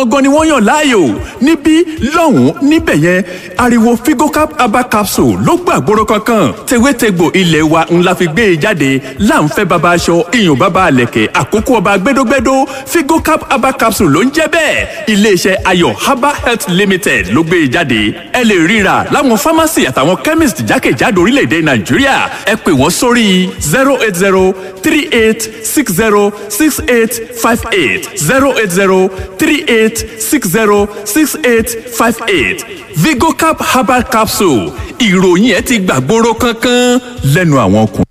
gangan ni wọ́n yàn láàyò níbí lọ́hùn-ún níbẹ̀ yẹn ariwo figocap herbal capsule ló gbàgbóró kankan tewétegbò ilé wa ńlá fi gbé e jáde láǹfẹ́ baba aṣọ iyùn baba àlẹ̀kẹ̀ àkókò ọba gbẹdógbẹdó figocap herbal capsule ló ń jẹ́ bẹ́ẹ̀ iléeṣẹ́ ayọ̀ herbal health limited ló gbé e jáde ẹ lè ríra láwọn pharmacy àtàwọn chemist jákèjádò orílẹ̀-èdè nàìjíríà ẹ pè wọ́n sórí zero eight zero three eight six zero six eight five eight zero eight zero three eight six zero six eight five eight vigocap herbal capsule ìròyìn ẹ ti gbàgbóró kankan lẹ́nu àwọn ọkùnrin.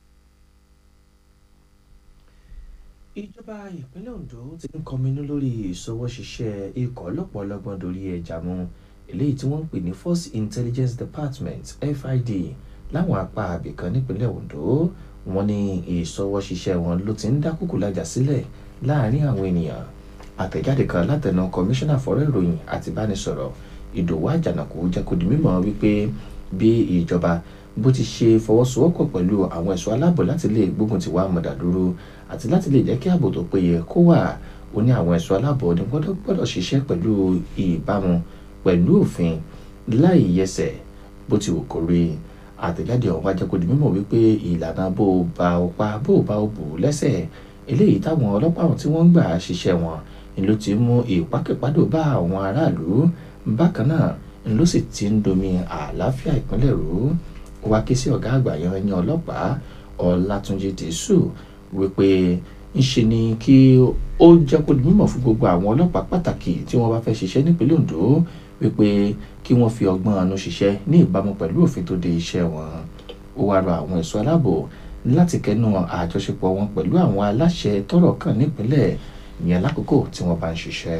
ìjọba ìpínlẹ̀ ondo ti ń kọminú lórí ìṣọwọ́ṣiṣẹ́ ikọ̀ ọlọ́pàá ọlọ́gbọ́n dorí ẹja mú eléyìí tí wọ́n ń pè ní force intelligence department fid láwọn apá abìkan nípínlẹ̀ ondo wọ́n ní ìṣọwọ́ṣiṣẹ́ wọn ló ti ń dá kúkú lájà sílẹ̀ láàrin àwọn ènìyàn àtẹ̀jáde kan látẹnu kọmíṣánná fọ́rọ̀ ìròyìn àti ìbánisọ̀rọ̀ ìdòwú àjànàkú jẹ́ kó di mímọ̀ wípé bí ìjọba bó ti ṣe fọwọ́sowọ́pọ̀ pẹ̀lú àwọn ẹ̀ṣọ́ aláàbò láti lè gbógun ti wá mọ̀dà dúró àti láti lè jẹ́ kí ààbò tó péye kó wà ó ní àwọn ẹ̀ṣọ́ aláàbò ní gbọ́dọ̀ gbọ́dọ̀ ṣiṣẹ́ pẹ̀lú ìbámu pẹ̀lú òfin láì yẹsẹ̀ bó ti wù kó rí àtẹ̀jáde ọ̀hún wájẹ́ kó di mímọ̀ wípé ìlànà bó o bá o pa bó o bá o bù lẹ́sẹ̀ eléyìí táwọn ọlọ́pàá ọ̀hún tí wọ́n ń gbà ṣiṣẹ́ wọn ni ló ti mú ìpákẹ́pádò bá àwọn aráàlú bákan náà ni ló sì ti ń domi àlàáfíà ìpínlẹ̀ rú ó wá ké sí ọ̀gá àgbà yanyan ọlọ́pàá ọlátúnjì tìṣù wípé ńṣe ni kí ó jẹ́ kó di mímọ̀ fún gbogbo àwọn ọlọ́pàá pàtàkì tí wọ́n bá fẹ́ ṣiṣẹ́ nípínlẹ̀ ondo wípé kí wọ́n fi ọgbọ́n àánú ṣiṣẹ́ ní ìbámu pẹ̀lú òfin tó de iṣẹ́ wọn ó wá rọ àwọn ẹ̀ṣọ́ aláàbò láti kẹnu àjọṣepọ̀ wọn pẹ̀lú àwọn aláṣẹ tọ́rọ̀ kàn nípínlẹ̀ ìyẹn lákòókò tí wọ́n bá ń ṣiṣẹ́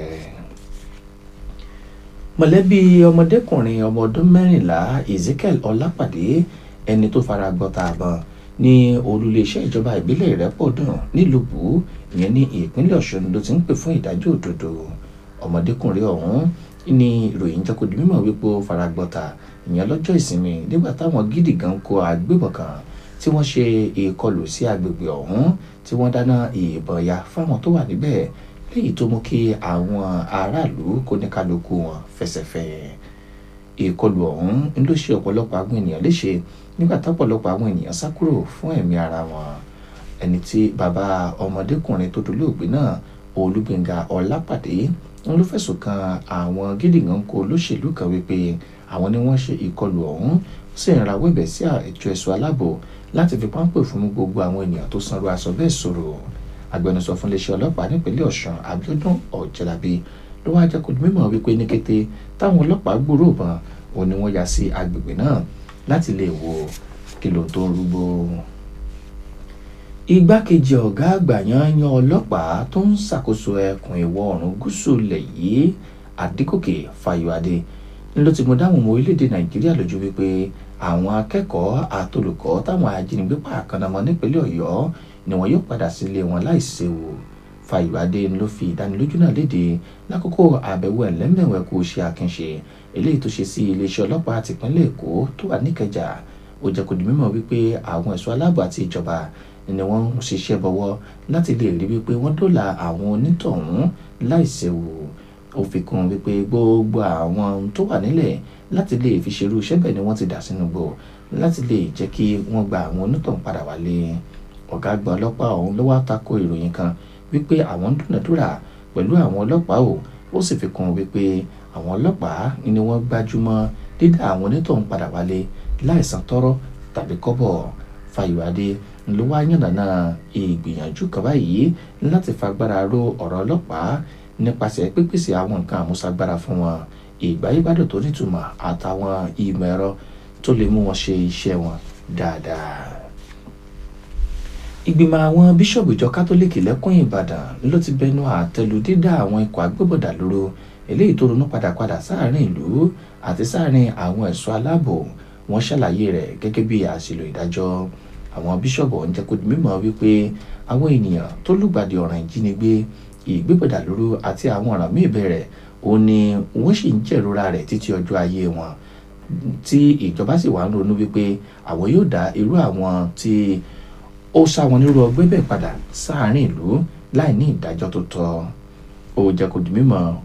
mọ̀lẹ́bí ọmọdékùnrin ọmọ ọdún mẹ́rìnlá ezekiel ọlápàdé ẹni tó fara gbọ́ta àbọ̀n ní olùléeṣẹ́ ìjọba ìbílẹ̀ ìrẹ́pọ̀dùn nílùú ìyẹn ní ìpínlẹ̀ ọ̀ṣun ló ti ń pè fún ìdájọ́ òdodo ọmọdékùnrin ọ̀hún ní ìròyìn jẹ́ kó di mímọ̀ wípé ó fara gbọ́ta ìyẹn lọ́jọ́ ìsinmi nígbà táwọn gidi gan kó agbébọn kan tí wọ́n ṣe ìkọlù sí agbègbè ọ̀hún tí wọ́n dáná ìbọn ya fáwọn tó wà níbẹ̀ léyìí tó mú kí àwọn aráàlú kó ní kálukú wọn fẹsẹ̀fẹ́ ìkọlù ọ̀hún ń ló ṣe ọ̀pọ̀lọpọ̀ àwọn ènìyàn léṣe nígbà tọ́pọ̀lọpọ̀ àwọn ènìyàn sá kúrò fún ẹ̀mí ara wọn ẹni tí bàbá ọmọdékùnrin tó dolóògbé náà olúgbénga ọlápàdé ń ló fẹ̀sùn kan àwọn gídìgàn kó olóṣèlú kan wípé àwọn ni wọ́n ṣe ìkọlù ọ̀hún sì ń rawọ́ ẹ̀bẹ̀ sí àjọ ẹ̀ṣọ́ aláàbò láti fi páńpẹ́ fún gbogbo àwọn ènìyàn tó sanrú aṣọ bẹ́ẹ̀ sọ̀rọ̀ agbẹnusọ fún iléeṣẹ́ ọlọ́pàá nípínlẹ̀ ọ̀sùn abiodun ọ̀jẹ̀lábí ló wáá jẹ́ kó di mímọ̀ wípé ní kété táwọn ọlọ́pàá gbúrò bọn òun ni wọ́n ya sí agbègbè náà láti lè wo kìlò tó ń rúgbó. igbákejì ọ̀gá àgbà yanyan ọlọ́pàá tó ń ṣàkóso ẹkùn ìwọ̀ oòrùn gúúsù ilẹ̀ yìí adégòkè fayọ̀adé ló ti mú dáhùn ọmọ orílẹ̀-èdè nàìjíríà lójú wípé àwọn akẹ́kọ̀ọ́ àtolùkọ́ táwọn ajínigbé pààkànnàmọ́ nípínlẹ̀ ọ̀yọ́ ni wọn yóò padà sílé wọn láìséwu fàyọ̀adé ló fi ìdánilójú náà léde lákòókò àbẹ̀wò ẹ̀lẹ́mẹ̀wẹ̀ kó ṣe àkànṣe eléyìí tó ṣe sí iléeṣẹ́ ọlọ́pàá tìpínlẹ̀ èkó tó wà níkẹjà ó jẹ́ kó di mímọ̀ wípé àwọn ẹ̀ṣọ́ aláàbò àti ìjọba ni wọ́n ń ṣiṣẹ́ bọ̀wọ́ láti lè rí wípé wọ́n dóòlà àwọn onítọ̀hún láìséwu ó fi kún wípé gbogbo àwọn tó wà nílẹ̀ láti lè fi ṣerú iṣẹ́ bẹ́ẹ̀ ni wọ́n ti dà sínú gbò láti lè jẹ́ kí wọ́n gba àwọn onítọ̀hún padà wálé ọ̀gá àgbà ọlọ́pàá ọ̀hún ló wá tako ìròyìn kan wípé àwọn ń dúnàdúrà pẹ̀lú àwọn ọlọ́pàá o ó sì fi kún wípé àwọn ọlọ́pàá ni wọ́n gbájúmọ́ dídá àwọn onítọ̀hún padà wálé láìsan tọ́rọ́ tàbí kọ́bọ̀ fàyọ̀adé ló wá yànnàná ìgbìyànjú kan báyìí láti fagbára ró ọ̀rọ̀ ọlọ́pàá nípasẹ̀ pípèsè àwọn nǹkan àmúṣagbára fún wọn ìgbáyébádùn tó nítumọ̀ àtàwọn ìmọ̀ ẹ̀rọ tó lè mú wọn ṣe iṣẹ́ wọn dáadáa ìgbìmọ̀ àwọn bíṣọ̀bù ìjọ kátólíìkì lẹ́kùn ìbàdàn ló ti bẹnu àtẹ́lu dídá àwọn ikọ̀ agbébọ̀dà lóró eléyìí tó ronú padà padà sáàrin ìlú àti sáàrin àwọn ẹ̀ṣọ́ aláàbò wọn ṣàlàyé rẹ̀ gẹ́gẹ́ bí àṣìlò ìdájọ́ àwọn bíṣọ̀bù ọ̀hún jẹ́ kó di mímọ̀ wípé àwọn ènìyàn tó lùgbàdì ọ̀ràn ìjínigbé ìgbébọ̀dà lóró àti àwọn ọ̀ràn míì bẹ̀rẹ̀ òun ni wọ́n sì ń jẹ̀rora rẹ̀ títí ọjọ́ ayé wọn tí ìjọba sì wà ń ronú wípé àwọn yóò dá irú àwọn tí ó sá wọn nírú ọgbẹ́ bẹ́ẹ̀ padà sáàárín ìlú láì ní ìdájọ́ tó tọ́ ó jẹ́ kó di mímọ̀